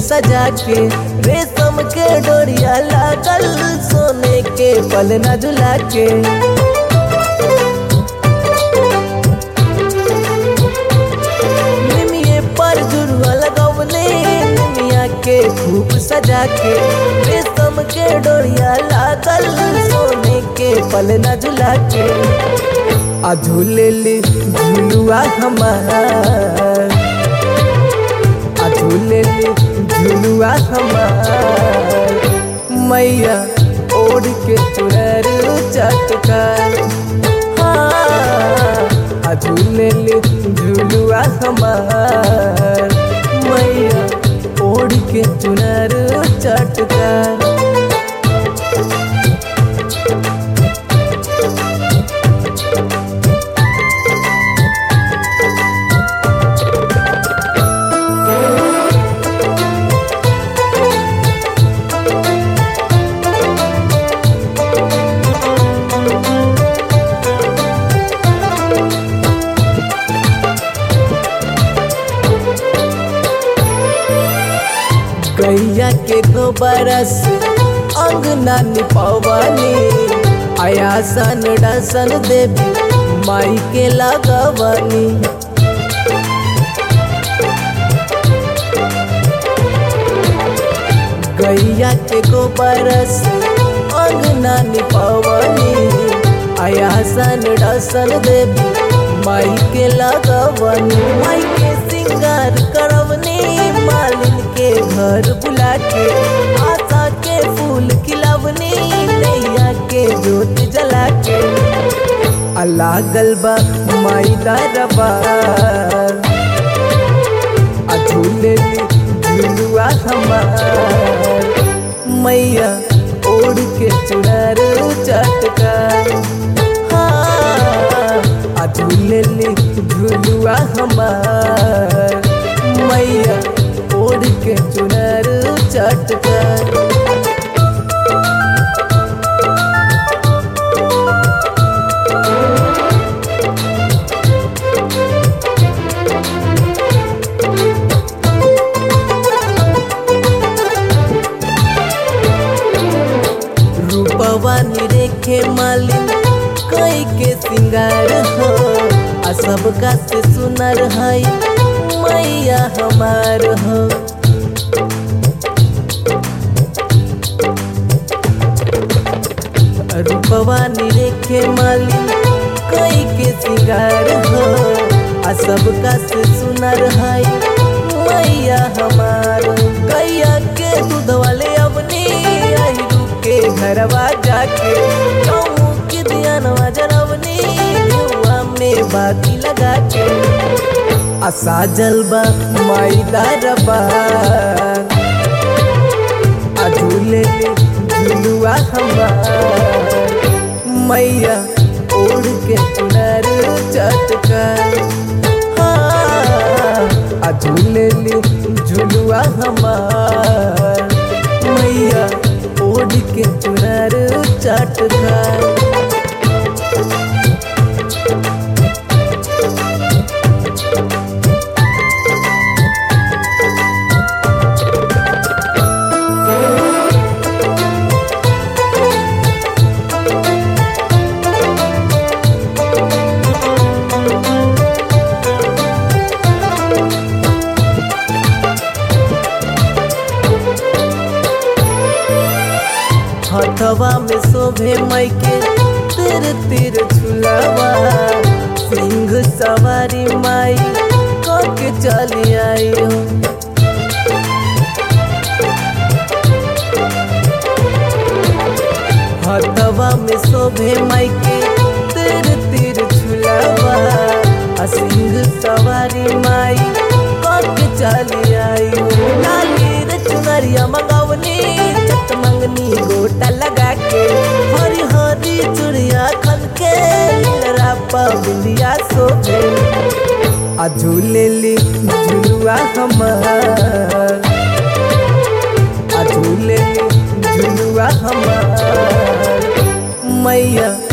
सजा के रेशम के डोरिया लागल सोने के पलना झुला के निमिये पर जुड़वा लगवले निमिया के खूब सजा के रेशम के डोरिया लागल सोने के पलना झुला के आ झूले ले झुलुआ हमार आ झूले ले झुलुआ हमार मैया ओढ़ के चुनर चटकार हाँ आ झूले ले झुलुआ हमार मैया ओढ़ के चुनर चटकार गैया के गोबर से अंगना निपवानी आयासन डसन देवी माई के लगवानी गैया के गोबर से अंगना निपवानी आयासन डसन देवी माई के लगवानी माई के सिंगार करवनी मालिन के घर बुला के आशा के फूल खिलवनी नैया के जोत जला के अल्लाह गलबा माई दरबार आ झूले झुलुआ हमार मैया ओढ़ के चुनर चटकार हाँ आ झूले झुलुआ हमार मैया ओढ़ के चुनर चटकार रूपवा निरेखे मालिन कई के सिंगार हो आ सबका से सुनर है मैया हमार हो रूपवा निरेखे मालिन कई के सिंगार हो आ सबका से सुनर है मैया हमार गैया के दूध वाले अपनी आई के घरवा जाके कहूँ कि दियानवा जनवनी युवा में बाती लगा के आशा जलबा माई दारबा आ झूले झुलुआ हमार मैया ओढ़ के चुनर चटकार हाँ आ झूले झुलुआ हमार मैया ओढ़ के चुनर चटकार हथवा में शोभे मई के तिर तिर झुलावा सिंह सवारी माई के चली आई हो हथवा में शोभे मई के तिर तिर झुलावा आ सिंह सवारी माई के चली आई हो लाली रे चुनरिया मंगवनी चट मंगनी गोटा लगा के हरी हरी चुड़िया खन के रापा बिंदिया सोभे आ झूले ली झुलुआ हमार आ झूले ली झुलुआ हमार मैया